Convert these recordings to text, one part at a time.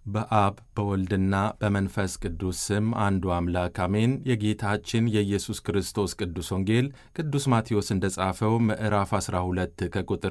በአብ በወልድና በመንፈስ ቅዱስ ስም አንዱ አምላክ አሜን። የጌታችን የኢየሱስ ክርስቶስ ቅዱስ ወንጌል ቅዱስ ማቴዎስ እንደ ጻፈው ምዕራፍ 12 ከቁጥር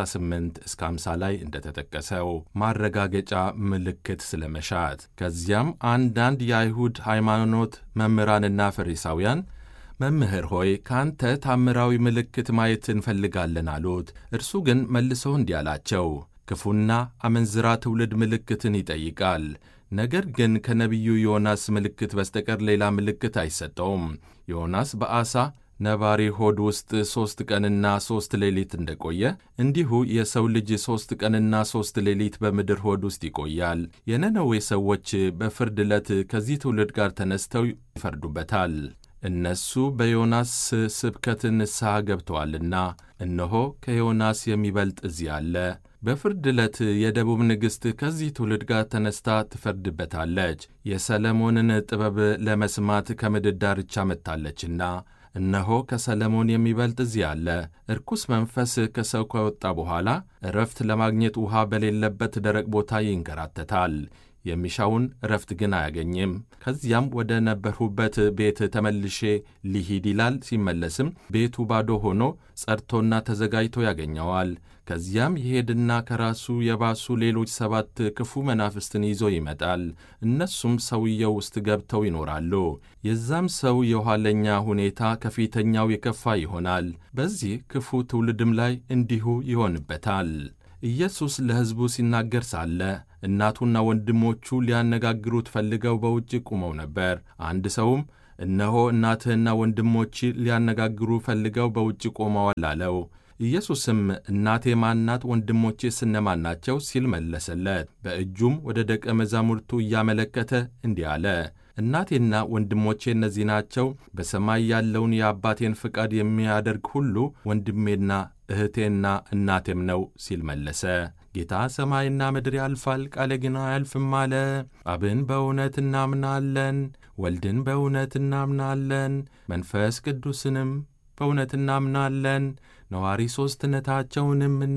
38 እስከ 50 ላይ እንደተጠቀሰው ማረጋገጫ ምልክት ስለመሻት። ከዚያም አንዳንድ የአይሁድ ሃይማኖት መምህራንና ፈሪሳውያን መምህር ሆይ ከአንተ ታምራዊ ምልክት ማየት እንፈልጋለን አሉት። እርሱ ግን መልሶ እንዲህ አላቸው ክፉና አመንዝራ ትውልድ ምልክትን ይጠይቃል። ነገር ግን ከነቢዩ ዮናስ ምልክት በስተቀር ሌላ ምልክት አይሰጠውም። ዮናስ በዓሣ ነባሪ ሆድ ውስጥ ሦስት ቀንና ሦስት ሌሊት እንደቆየ እንዲሁ የሰው ልጅ ሦስት ቀንና ሦስት ሌሊት በምድር ሆድ ውስጥ ይቆያል። የነነዌ ሰዎች በፍርድ ዕለት ከዚህ ትውልድ ጋር ተነስተው ይፈርዱበታል። እነሱ በዮናስ ስብከት ንስሐ ገብተዋልና፣ እነሆ ከዮናስ የሚበልጥ እዚህ አለ። በፍርድ ዕለት የደቡብ ንግሥት ከዚህ ትውልድ ጋር ተነስታ ትፈርድበታለች። የሰለሞንን ጥበብ ለመስማት ከምድር ዳርቻ መጥታለችና፣ እነሆ ከሰለሞን የሚበልጥ እዚህ አለ። እርኩስ መንፈስ ከሰው ከወጣ በኋላ እረፍት ለማግኘት ውሃ በሌለበት ደረቅ ቦታ ይንከራተታል። የሚሻውን እረፍት ግን አያገኝም። ከዚያም ወደ ነበርሁበት ቤት ተመልሼ ሊሂድ ይላል። ሲመለስም ቤቱ ባዶ ሆኖ ጸድቶና ተዘጋጅቶ ያገኘዋል። ከዚያም ይሄድና ከራሱ የባሱ ሌሎች ሰባት ክፉ መናፍስትን ይዞ ይመጣል። እነሱም ሰውየው ውስጥ ገብተው ይኖራሉ። የዛም ሰው የኋለኛ ሁኔታ ከፊተኛው የከፋ ይሆናል። በዚህ ክፉ ትውልድም ላይ እንዲሁ ይሆንበታል። ኢየሱስ ለሕዝቡ ሲናገር ሳለ እናቱና ወንድሞቹ ሊያነጋግሩት ፈልገው በውጭ ቆመው ነበር። አንድ ሰውም እነሆ እናትህና ወንድሞች ሊያነጋግሩ ፈልገው በውጭ ቆመዋል አለው። ኢየሱስም እናቴ ማናት? ወንድሞቼስ እነማን ናቸው? ሲል መለሰለት። በእጁም ወደ ደቀ መዛሙርቱ እያመለከተ እንዲህ አለ እናቴና ወንድሞቼ እነዚህ ናቸው። በሰማይ ያለውን የአባቴን ፍቃድ የሚያደርግ ሁሉ ወንድሜና እህቴና እናቴም ነው ሲል መለሰ። ጌታ ሰማይና ምድር ያልፋል፣ ቃሌ ግን አያልፍም አለ። አብን በእውነት እናምናለን፣ ወልድን በእውነት እናምናለን፣ መንፈስ ቅዱስንም በእውነት እናምናለን፣ ነዋሪ ሦስትነታቸውንም